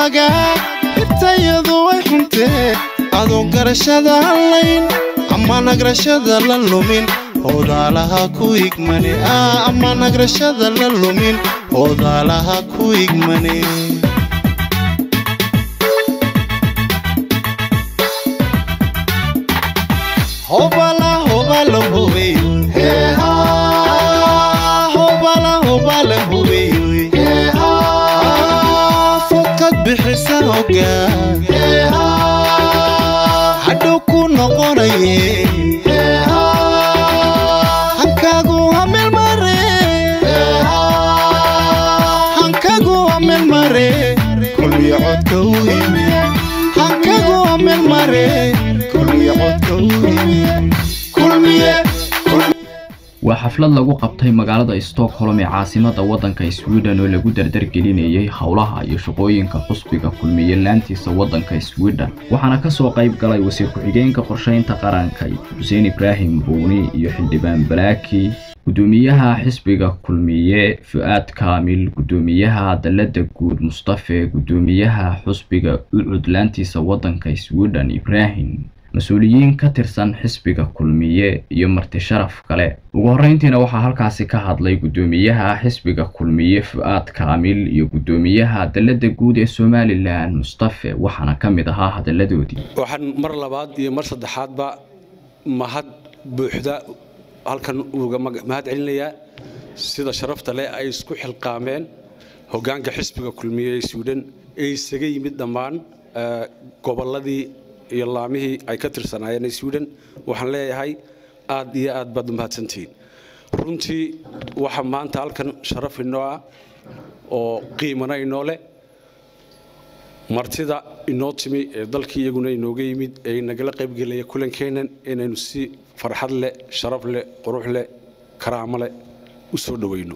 waaga hirtayadu way xuntee adoon garashada hadlayn ama nagrashada la lumin hoodaalaha ku igmane ama nagrashada la lumin hoodaalaha ku igmane hobala hobala hubey hobala hobala hubey fokad bixisa hogaan hadhow ku noqonaye hankaagu hamel mare hankagu hamel mare kulmiya codka u yimi hankagu hamel mare kulmiya codka u yimi kulmiye waa xaflad lagu qabtay magaalada stockholm ee caasimada waddanka sweden oo lagu dardargelinayay howlaha iyo shaqooyinka xusbiga kulmiye laantiisa waddanka sweden waxaana kasoo qayb galay wasiir ku-xigeenka qorshaynta qaranka xuseen ibraahim buuni iyo xildhibaan balaaki gudoomiyaha xisbiga kulmiye fu-aad kaamil gudoomiyaha dalada guud mustafe gudoomiyaha xusbiga ucud laantiisa waddanka sweden ibraahim mas-uuliyiin ka tirsan xisbiga kulmiye iyo marti sharaf kale ugu horreyntiina waxaa halkaasi ka hadlay gudoomiyaha xisbiga kulmiye fu-aad kaamil iyo gudoomiyaha dalada guud ee somalilan mustafe waxaana ka mid ahaa hadalladoodii waxaan mar labaad iyo mar saddexaadba mahad buuxda halkan uga mahad celinayaa sida sharafta leh ay isku xilqaameen hoggaanka xisbiga kulmiye ee sweden ee isaga yimid dhammaan gobolladii iyo laamihii ay ka tirsanaayeen sweden waxaan leeyahay aad iyo aad baad u mahadsantihiin runtii waxa maanta halkan sharaf inoo ah oo qiimana inoo leh martida inoo timi ee dalkii iyaguna inooga yimid ee nagala qaybgelaya kulankeennan inaynu si farxad leh sharaf leh qurux leh karaamo leh u soo dhowayno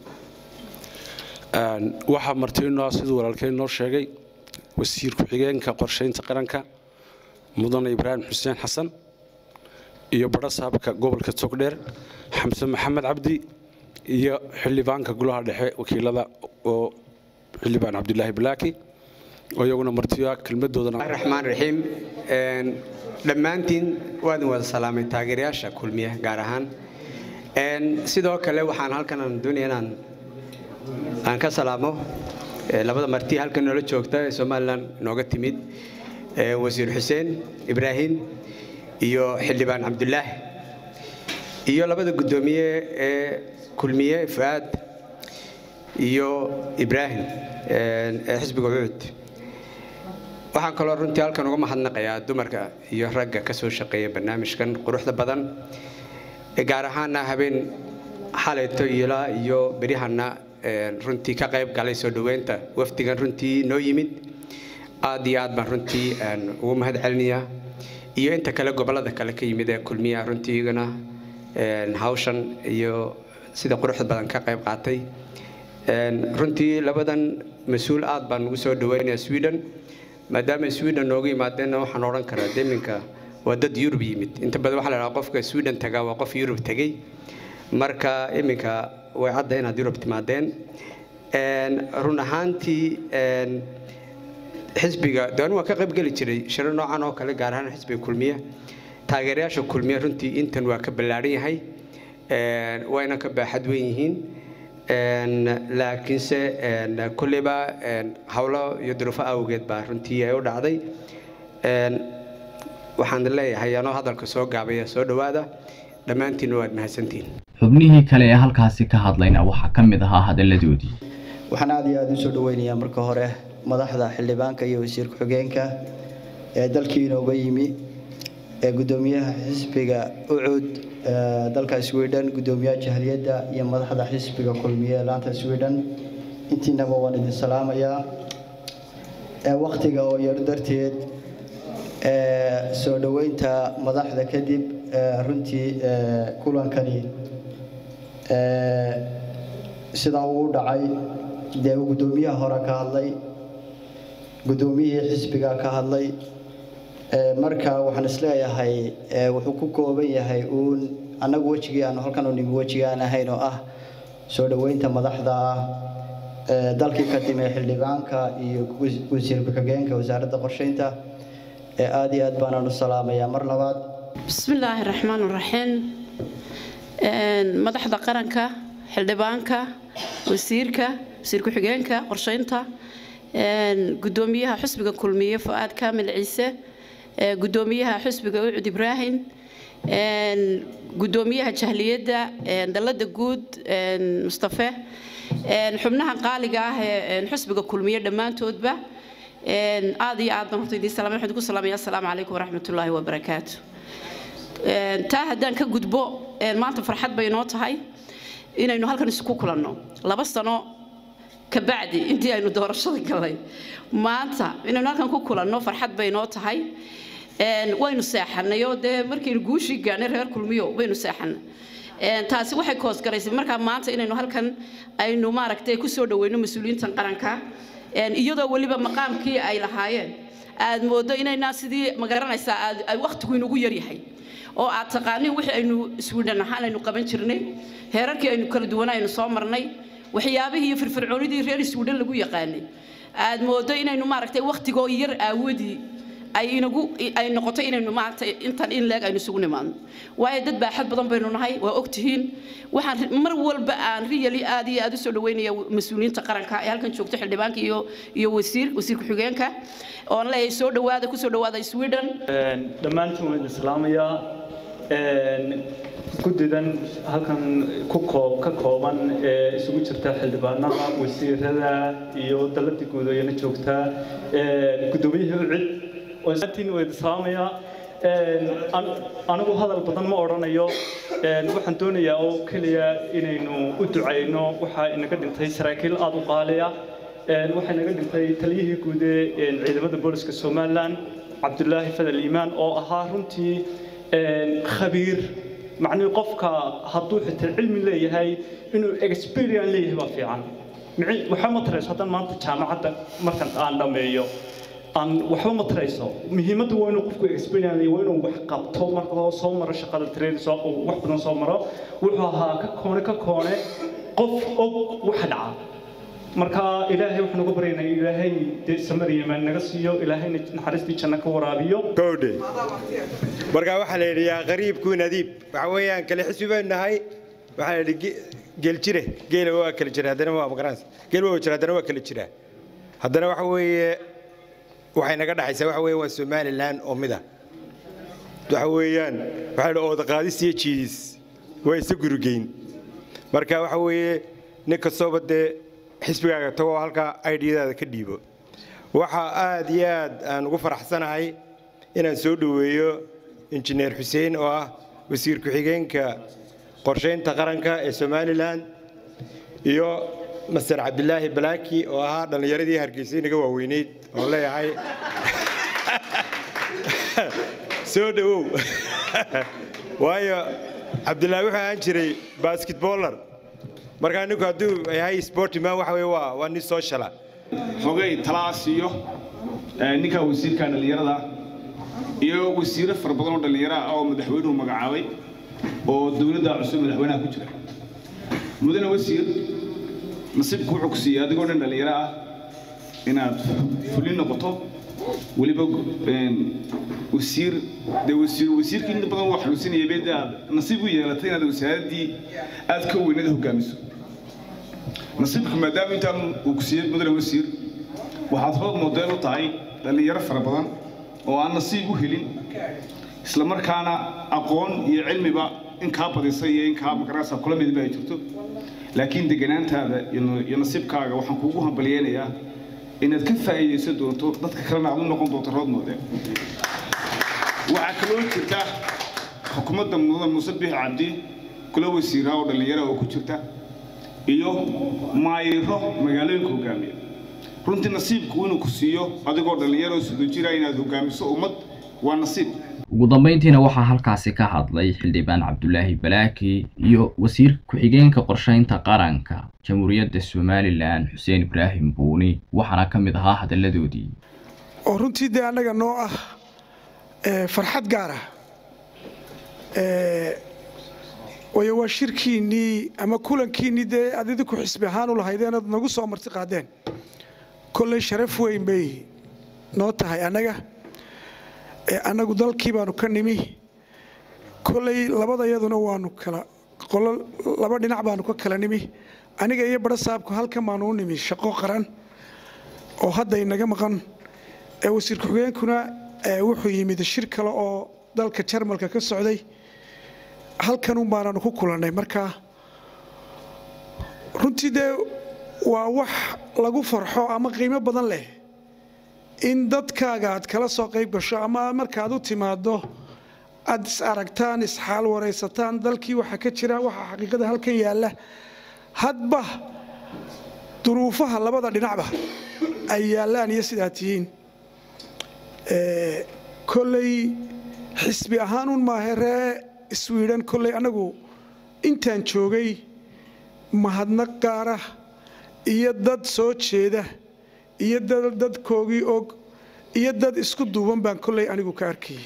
waxaa marti inoo ah siduu walaalkeen inoo sheegay wasiir ku-xigeenka qorshaynta qaranka mudane ibraahim xuseen xasan iyo badho saabka gobolka togdheer xamse maxamed cabdi iyo xildhibaanka golaha dhexe wakiilada oo xildhibaan cabdulaahi balaaki oo iyaguna martiya kelmadoodana raxmaan raxiim dhammaantiin waadin wada salaamay taageerayaasha kulmiya gaar ahaan sidoo kale waxaan halkan aan doonaya inaan aan ka salaamo labada marti halkan noola joogta ee somalilan nooga timid wasiir xuseen ibraahim iyo xildhibaan cabdulaahi iyo labada guddoomiye ee kulmiye fu'aad iyo ibraahim ee xisbiga cuud waxaan kaloo runtii halkan uga mahadnaqayaa dumarka iyo ragga ka soo shaqeeya barnaamijkan quruxda badan gaar ahaana habeen xalayto ilaa iyo beryahanna runtii ka qayb galay soo dhoweynta wafdigan runtii noo yimid aad iyo aad baan runtii ugu mahad celinayaa iyo inta kale gobolada kale ka yimid ee kulmiya runtii iyagana hawshan iyo sida quruxda badan ka qayb qaatay runtii labadan mas-uul aad baan ugu soo dhaweynayaa sweden maadaama sweden nooga yimaadeenna waxaan odhan karaa deminka waa dad yurub yimid inta badan waxaa la dhahaa qofka sweden tagaa waa qof yurub tegey marka iminka way cadda inaad yurub timaadeen run ahaantii xisbiga de waa ka qaybgeli jiray shiro noocan oo kale gaar ahaan xisbiga kulmiye taageerayaasha kulmiye runtii intan waa ka ballaaran yahay wayna ka baaxad weyn yihiin laakiinse kulleyba howlo iyo duruufo awgeed baa runtii ay u dhacday waxaan leeyahay anoo hadalka soo gaabaya soo dhowaada dhammaantiinna waad mahadsantihiin xubnihii kale ee halkaasi ka hadlayna waxaa ka mid ahaa hadalladoodii waxaan aad iyo aada u soo dhaweynayaa marka hore madaxda xildhibaanka iyo wasiir ku-xigeenka ee dalkii inooga yimi ee guddoomiyaha xisbiga ucud dalka sweden guddoomiyaha jahliyadda iyo madaxda xisbiga kulmiye ee laanta sweden intiinaba waan idin salaamayaa waktiga oo yar darteed soo dhoweynta madaxda kadib runtii kulankani sidaa uu dhacay dee guddoomiyaha hore ka hadlay guddoomiyihii xisbiga ka hadlay marka waxaan isleeyahay wuxuu ku kooban yahay uun annagu wejigii aanu halkan u nimi wejigii aan ahayn oo ah soo dhoweynta madaxda ah dalkii ka timi xildhibaanka iyo wasiir ku-xigeenka wasaaradda qorsheynta aada iyo aad baanaan u salaamayaa mar labaad bismillaahi raxmaan raxiim madaxda qaranka xildhibaanka wasiirka wasiir ku-xigeenka qorsheynta gudoomiyaha xusbiga kulmiye fu'aad kaamil ciise gudoomiyaha xusbiga ucud ibraahim gudoomiyaha jahliyadda dalada guud mustafe xubnaha qaaliga ah ee xusbiga kulmiye dhammaantoodba aad iyo aad baan horta idiin salaamay waxaan ku salaamaya assalaamu calaykum waraxmatullaahi wabarakaatu taa haddaan ka gudbo maanta farxad bay inoo tahay inaynu halkan isku kulanno laba sano kabacdi intii aynu doorashada galay maanta inaynu halkan ku kulanno farxad bay inoo tahay waynu seexanay oo dee markaynu guushii gaadhnay reer kulmiyo waynu seexanay taasi waxay koosgaraysay markaa maanta inaynu halkan aynu maaragtay ku soo dhaweyno mas-uuliyiintan qaranka iyadoo weliba maqaamkii ay lahaayeen aad moodo inaynaa sidii magaranaysaa aad wakhtigu inugu yaryahay oo aad taqaaniin wixii aynu iswidhan ahaan aynu qaban jirnay heerarkii aynu kala duwan aynu soo marnay waxyaabihii iyo firfircoonidii reer iswidhan lagu yaqaanay aad moodo inaynu maaragtay wakhtigoo yar aawadii ay inagu ay noqoto inaynu maanta intan in leeg aynu isugu nimaadno waayo dad baaxad badan baynu nahay waa ogtihiin waxaan mar walba aan riyali aad iyo aad u soo dhaweynaya mas-uuliyiinta qaranka ee halkan joogta xildhibaanka iyo iyo wasiir wasiir ku-xigeenka oon leeyahay soo dhawaada kusoo dhawaada sweden dhammaantiin waan idin islaamayaa guddidan halkan ku koob ka kooban ee isugu jirta xildhibaanada wasiirada iyo dalada guudooyana joogta guddoomiyaha ucid waatiin waa idin salaamayaa anigu hadal badan ma odhanayo waxaan doonayaa oo keliya inaynu u ducayno waxaa inaga dhintay saraakiil aada u qaaliya waxaa inaga dhintay taliyihii guud ee ciidamada booliska somalilan cabdulaahi fadal iimaan oo ahaa runtii khabiir macnii qofka hadduu xitaa cilmi leeyahay inuu experience leeyahay baa fiican waxba ma tarayso haddaan maanta jaamacadda markan aan dhammeeyo aan waxba ma tarayso muhiimadda waa inuu qofku experience waa inuu wax qabto marka hore soo maro shaqada trade soo wax badan soo maro wuxuu ahaa ka koone ka koone qof og waxa dhaca marka ilaahay waxaan uga baryaynaa ilaahay dee samariyamaan naga siiyo ilaahayna naxariistii janno ka waraabiyo gowdhe markaa waxaa la yidhi yaa qariibku nadiib waxa weeyaan kale xisbi baynu nahay waxaa la yidhi geeljire geela waa kala jira haddana waa magaranaysa geel waa jira haddana waa kala jira haddana waxa weeye waxay naga dhaxaysaa waxa weeye waa somaliland oo mid ah waxa weeyaan waxaa la ooda qaadis iyo jiidis waa isa gurugeyn marka waxa weeye nin kastooba dee xisbigaaga tagoo halkaa aidiyadaada ka dhiibo waxaa aad iyo aad aan ugu faraxsanahay inaan soo dhoweeyo injineer xuseen oo ah wasiir ku-xigeenka qorshaynta qaranka ee somalilan iyo master cabdilaahi balaaki oo ahaa dhallinyaradii hargeysa inaga waaweyneyd oon leeyahay soo dhowow waayo cabdilaahi wuxuu ahaan jiray basketboller markaa ninku hadduu yahay sportiman waxa weye waa waa nin sociala xogay talaas iyo ninka wasiirka dhallinyarada iyo wasiiro fara badan oo dhallinyaro ah oo madaxweynuhu magacaabay oo dowladda cusub madaxweynaha ku jira mudane wasiir nasiibku wuxuu ku siiyey adigoo dhan dhallinyaro ah inaad fulin noqoto weliba wasiir dee wasiir wasiirkii inta badan waa xanuunsanayay beed aad nasiib u yeelatay inaad wasaaraddii aad ka weyneed hogaamiso nasiibka maadaama intaan uu ku siiyey mudane wasiir waxaad hood modeel u tahay dhallinyaro fara badan oo aan nasiib u helin isla markaana aqoon iyo cilmiba in kaa badisay iyo in kaa magarasa kula midba ay jirto laakiin deganaantaada iyo nasiibkaaga waxaan kuugu hambalyeynayaa inaad ka faa'iidaysan doonto dadka kalena aad u noqon doonto rood modeel waxaa kaloo jirta xukuumadda mudan muuse biix cabdi kula wasiiraa oo dhallinyara oo ku jirta iyo maayiro magaalooyinka hogaamiya runtii nasiibku inuu ku siiyo adigoo dhallinyaro sudo jira inaad hogaamiso ummad waa nasiib ugu dambeyntiina waxaa halkaasi ka hadlay xildhibaan cabdulaahi balaaki iyo wasiir ku-xigeenka qorshaynta qaranka jamhuuriyadda somalilan xuseen ibraahim buuni waxaana ka mid ahaa hadalladoodii oo runtii dee annaga noo ah farxad gaar ah waayo waa shirkiinnii ama kulankiinnii dee aad idinku xisbi ahaan u lahaydeen aad nagu soo marti qaadeen kolley sharaf weyn bay noo tahay annaga ee annagu dalkii baanu ka nimi kolley labadayaduna waanu kala qolo laba dhinac baanu ka kala nimi aniga iyo badho saabku halkan baanu u nimi shaqo qaran oo hadda inaga maqan ee wasiir ku-xigeenkuna ee wuxuu yimid shir kale oo dalka jarmalka ka socday halkanun baananu ku kulannay markaa runtii dee waa wax lagu farxo ama qiimo badan leh in dadkaaga aad kala soo qayb gasho ama markaad u timaaddo aad is aragtaan isxaal waraysataan dalkii waxa ka jira waxa xaqiiqada halkan yaalla hadba duruufaha labada dhinacba ay yaallaan iyo sidaa tihiin kolley xisbi ahaanuun maahe ree iswiidhan kolley annagu intaan joogay mahadnaq gaara iyo dad soo jeeda iyo dad dadkoogii og iyo dad isku duuban baan kolley anigu ka arkayay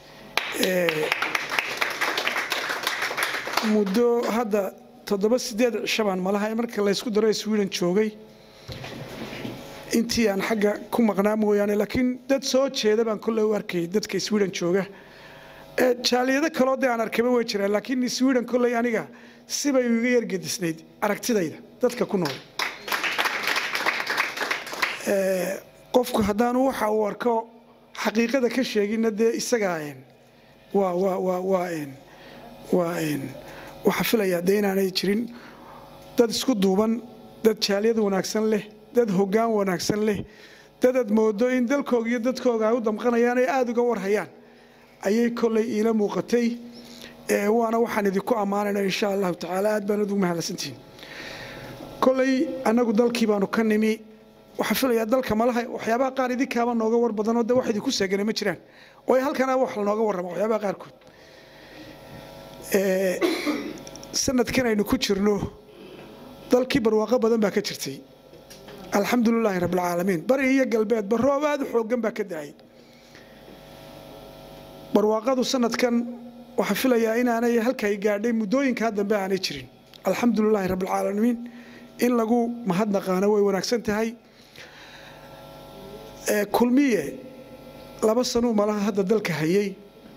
muddo hadda toddoba sideed cisho baan malaha marka laysku daro sweden joogay intii aan xagga ku maqnaa mooyaane laakiin dad soo jeeda baan kolley u arkayay dadka sweden jooga jaaliyado kaloo dee aan arkayba way jiraan laakiin sweden kolley aniga sibay iga yargedisnayd aragtidayda dadka ku nool qofku haddaanu waxa uu arko xaqiiqada ka sheeginna dee isagaa waa waa waa waa waa waxaa filayaa dee inaanay jirin dad isku duuban dad jaaliyad wanaagsan leh dad hoggaan wanaagsan leh dad aad moodo in dalkooga iyo dadkooga ay u damqanayaan ay aada uga warhayaan ayay kolley iila muuqatay waana waxaan idinku ammaanayna insha allahu tacaala aad baan ugu mahadsantihiin kolley annagu dalkii baanu ka nimi waxaan filayaa dalka malaha waxyaabaha qaar idinkaaba nooga war badanoo de wax idinku seegana ma jiraan oo halkana wax lanooga warrama waxyaabaha qaarkood sanadkan aynu ku jirno dalkii barwaaqo badan baa ka jirtay alxamdulilaahi rabbilcaalamiin bari iyo galbeedba roob aad u xooggan baa ka da'ay barwaaqadu sanadkan waxaan filayaa inaanay halkay gaadhay muddooyinkaa dambe aanay jirin alxamdulilaahi rabbilcaalamiin in lagu mahadnaqaano way wanaagsan tahay kulmiye laba sanuu malaha hadda dalka hayay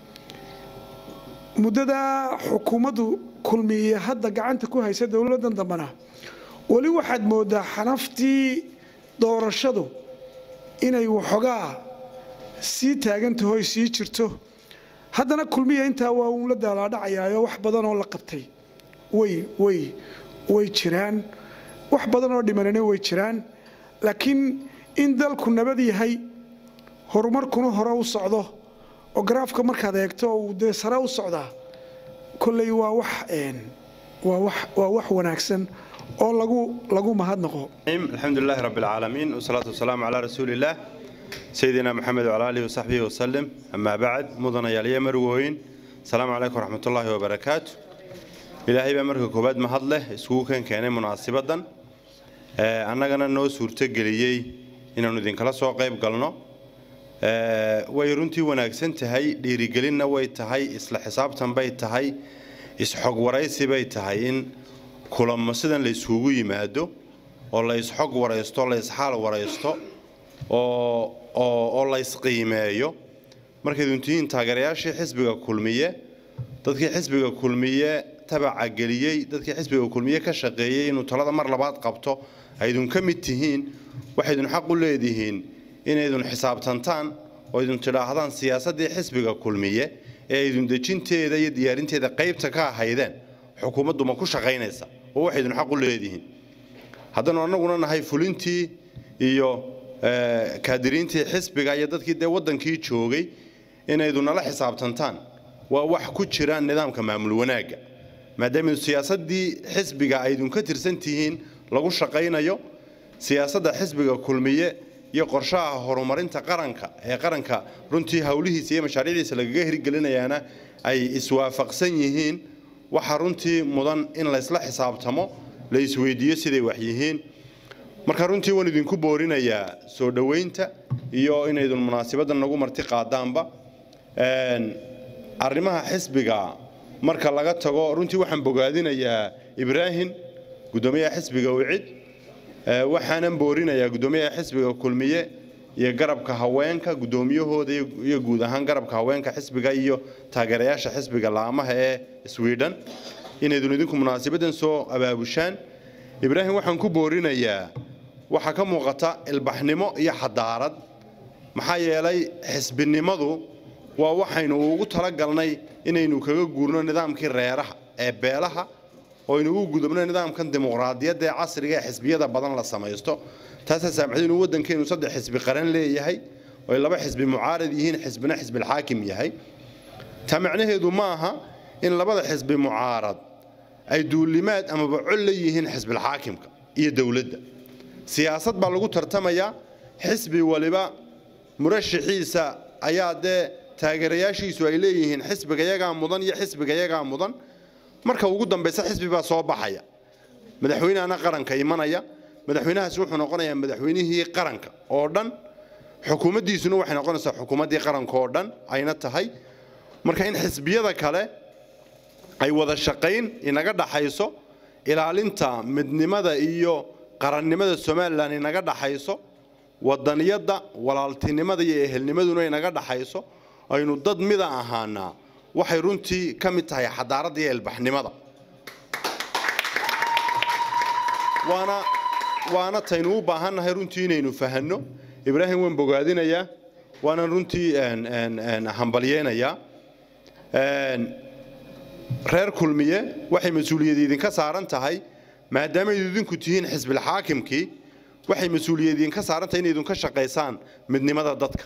muddadaa xukuumaddu kulmiye hadda gacanta ku haysa dowladdan dambena weli waxaad moodaa xanaftii doorashadu inay waxoogaa sii taagantahoy sii jirto haddana kulmiya intaa waa uun la daalaadhacayaayo wax badan oo la qabtay way way way jiraan wax badan oo dhimanana way jiraan laakiin in dalku nabad yahay horumarkuna hore u socdo oo garaafka markaad eegto uu dee sare u socdaa kolley waa wax waa wax waa wax wanaagsan oo lagu lagu mahadnaqo الحمد لله رب العالمين والصلاة والسلام على رسول الله سيدنا محمد وعلى آله وصحبه وسلم أما بعد مدن يالي مروين السلام عليكم ورحمة الله وبركاته إلهي بأمرك كوباد مهدله اسكوكا كان مناسبة annagana noo suurtogeliyey inaannu idinkala soo qayb galno way runtii wanaagsan tahay dhiirigelinna way tahay isla xisaabtan bay tahay isxog waraysi bay tahay in kulamo sidan la isugu yimaado oo la isxog waraysto la isxaal waraysto oo la isqiimeeyo markayd untihiin taageerayaashii xisbiga kulmiye dadkii xisbiga kulmiye tabaca geliyey dadkii xisbiga kulmiye ka shaqeeyey inuu talada mar labaad qabto aydun ka mid tihiin waxaydun xaq u leedihiin inaydun xisaabtantaan oo aydun tidhaahdaan siyaasaddii xisbiga kulmiye ee aydun dejinteeda iyo diyaarinteeda qaybta ka ahaydeen xukuumaddu ma ku shaqaynaysa oo waxaydun xaq u leedihiin haddanu annaguna nahay fulintii iyo kaadiriintii xisbiga iyo dadkii dee waddankii joogay inaydun nala xisaabtantaan waa wax ku jira nidaamka maamul wanaagga maadaama siyaasaddii xisbiga aydun ka tirsan tihiin lagu shaqaynayo siyaasadda xisbiga kulmiye iyo qorshaha horumarinta qaranka ee qaranka runtii howlihiisa iyo mashaariicdiisa lagaga hirgelinayaana ay iswaafaqsan yihiin waxaa runtii mudan in laysla xisaabtamo la isweydiiyo siday wax yihiin marka runtii waan idinku boorinayaa soo dhoweynta iyo inaydun munaasabaddan nagu marti qaadaanba arrimaha xisbiga marka laga tago runtii waxaan bogaadinayaa ibraahim guddoomiyaha xisbiga wicid waxaanan boorinayaa guddoomiyaha xisbiga kulmiye iyo garabka haweenka guddoomiyahooda iyo guud ahaan garabka haweenka xisbiga iyo taageerayaasha xisbiga laamaha ee sweden inaydun idinku munaasabaddan soo abaabushaan ibraahim waxaan ku boorinayaa waxaa ka muuqata ilbaxnimo iyo xadaarad maxaa yeelay xisbinimadu waa waxaynu ugu talagalnay inaynu kaga guurno nidaamkii reeraha ee beelaha oo aynu ugu gudubno nidaamkan dimuqraadiyadda ee casriga ee xisbiyada badan la samaysto taasaa saamaxday inuu waddankeenu saddex xisbi qaran leeyahay oo ay laba xisbi mucaarad yihiin xisbina xisbilxaakim yahay taa macnaheedu ma aha in labada xisbi mucaarad ay duulimaad amaba col la yihiin xisbilxaakimka iyo dowladda siyaasad baa lagu tartamayaa xisbi waliba murashaxiisa ayaa dee taageerayaashiisu ay leeyihiin xisbiga yagaa mudan iyo xisbiga yagaa mudan marka ugu dambaysa xisbi baa soo baxaya madaxweynehana qaranka imanaya madaxweynahaasi wuxuu noqonayaa madaxweynihii qaranka oo dhan xukuumaddiisuna waxay noqonaysaa xukuumaddii qaranka oo dhan ayna tahay marka in xisbiyada kale ay wada shaqayn inaga dhaxayso ilaalinta midnimada iyo qarannimada somalilan inaga dhaxayso wadaniyadda walaaltinimada iyo ehelnimaduna inaga dhaxayso aynu dad mida ahaanaa waxay runtii ka mid tahay xadaaradda iyo ilbaxnimada waana waana taynu u baahannahay runtii inaynu fahanno ibraahim waan bogaadinayaa waanan runtii hambalyeynayaa reer kulmiye waxay mas-uuliyad idinka saaran tahay maadaama ayd idinku tihiin xisbilxaakimkii waxay mas-uuliyad idinka saaran tahay inaydun ka shaqaysaan midnimada dadka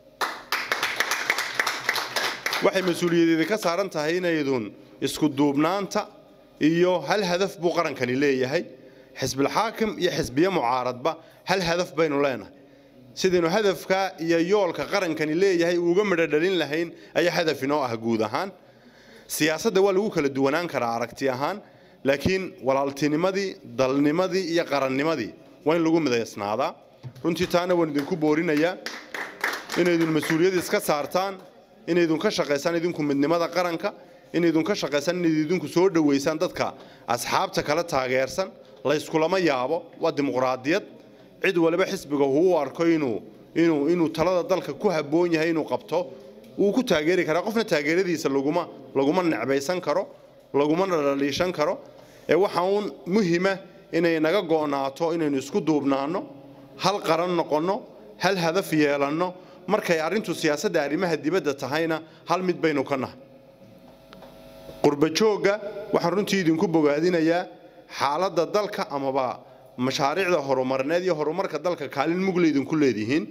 waxay mas-uuliyad idinka saaran tahay inaydun isku duubnaanta iyo hal hadaf buu qarankani leeyahay xisbilxaakim iyo xisbiye mucaaradba hal hadaf baynu leenahay sidaynu hadafka iyo yoolka qarankani leeyahay uga midho dhalin lahayn ayaa hadaf inoo ah guud ahaan siyaasadda waa lagu kala duwanaan karaa aragti ahaan laakiin walaaltinimadii dalnimadii iyo qarannimadii waa in lagu midaysnaadaa runtii taana waan idinku boorinayaa inaydun mas-uuliyad iska saartaan inaydun ka shaqaysaan idinku midnimada qaranka inaydun ka shaqaysaan inayd idinku soo dhowaysaan dadka asxaabta kala taageersan layskulama yaabo waa dimuqraadiyad cid waliba xisbiga huu arko inuu inuu inuu talada dalka ku habboon yahay inuu qabto wuu ku taageeri karaa qofna taageeradiisa laguma laguma necbaysan karo lagumana dhaliishan karo ee waxa uun muhima inay naga go'naato inaynu isku duubnaanno hal qaran noqonno hal hadaf yeelanno markay arrintu siyaasadda arrimaha dibadda tahayna hal mid baynu ka nahay qurbajoogga waxaan runtii idinku bogaadinayaa xaaladda dalka amaba mashaariicda horumarneed iyo horumarka dalka kaalin mugle idinku leedihiin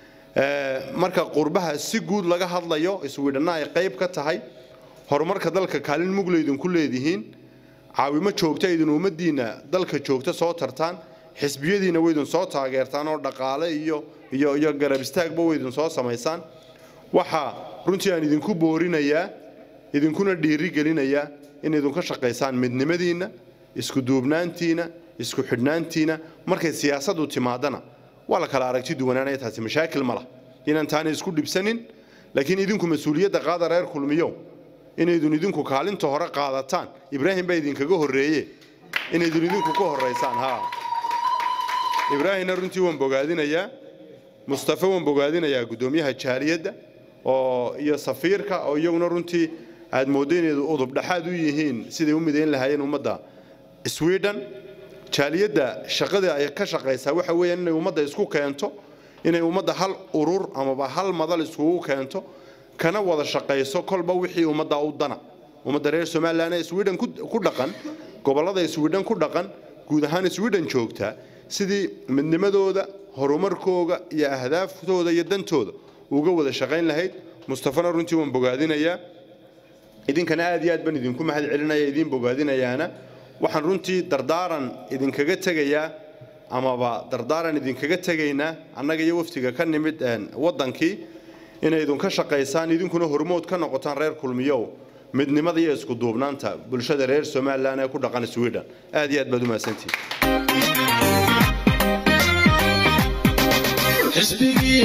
marka qurbaha si guud laga hadlayo iswiidhanna ay qayb ka tahay horumarka dalka kaalin mugle idinku leedihiin caawimo joogta idin ummaddiinna dalka joogta soo tartaan xisbiyadiina waydin soo taageertaan oo dhaqaale iyo iyo iyo garab istaagba waydin soo samaysaan waxaa runtii aan idinku boorinayaa idinkuna dhiiri gelinayaa in idinka shaqaysaan midnimadiinna isku duubnaantiina isku xidhnaantiina markay siyaasaddu timaadana waa la kala aragti duwanaanaya taasi mashaakil ma lah inaan taana isku dhibsanin laakiin idinku mas-uuliyadda qaada reer kulmiyow inaydun idinku kaalinta hore qaadataan ibraahim baa idinkaga horreeye inaydun idinku ka horraysaan ha ibraahimna runtii waan bogaadinayaa mustafe waan bogaadinayaa guddoomiyaha jaaliyadda oo iyo safiirka oo iyaguna runtii aad mooddo inay udub dhexaad u yihiin siday u midayn lahaayeen ummadda sweden jaaliyadda shaqada ay ka shaqaysaa waxa weeyaan inay ummadda isku keento inay ummadda hal urur amaba hal madal iskugu keento kana wada shaqayso kolba wixii ummadda u dana ummadda reer somalilan ee sweden ku dhaqan gobollada sweden ku dhaqan guud ahaan sweden joogta sidii midnimadooda horumarkooga iyo ahdaaftooda iyo dantooda uga wada shaqayn lahayd mustafana runtii waan bogaadinayaa idinkana aad iyo aad baan idinku mahad celinaya idiin bogaadinayaana waxaan runtii dardaaran idinkaga tegayaa amaba dardaaran idinkaga tegaynaa annaga iyo waftiga ka nimid waddankii inaydun ka shaqaysaan idinkuna hormood ka noqotaan reer kulmiyow midnimada iyo isku duubnaanta bulshada reer somalilan ee ku dhaqan sweden aad iyo aad baad u mahadsantihin xisbigii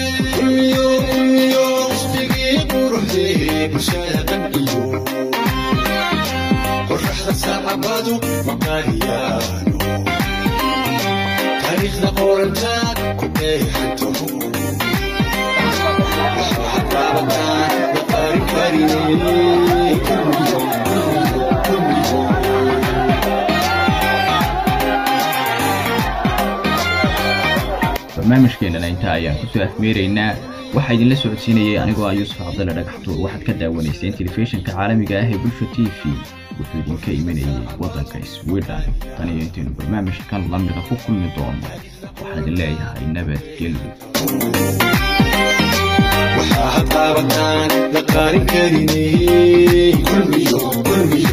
quruxdee xisbigii quruxdee bulshada dhan iyo sacabadu maqaariyaano taariikhda qorantaad ku dheehanto waxaad qaabataan la qarin karinay barnaamijkeenana intaa ayaan kusoo afmeeraynaa waxaa idinla socodsiinayay anigoo ah yuusuf cabdalle dhagaxtuur waxaad ka daawanayseen telefishinka caalamiga ah ee bulsha t v wuxuu idinka imanayay waddanka sweden tan iyo intaynu barnaamijkan lamida ku kulmi doono waxaan idin leeyahay nabadgelyo waxaad qaabataan la qarin karinay kulmiyo kulmiyo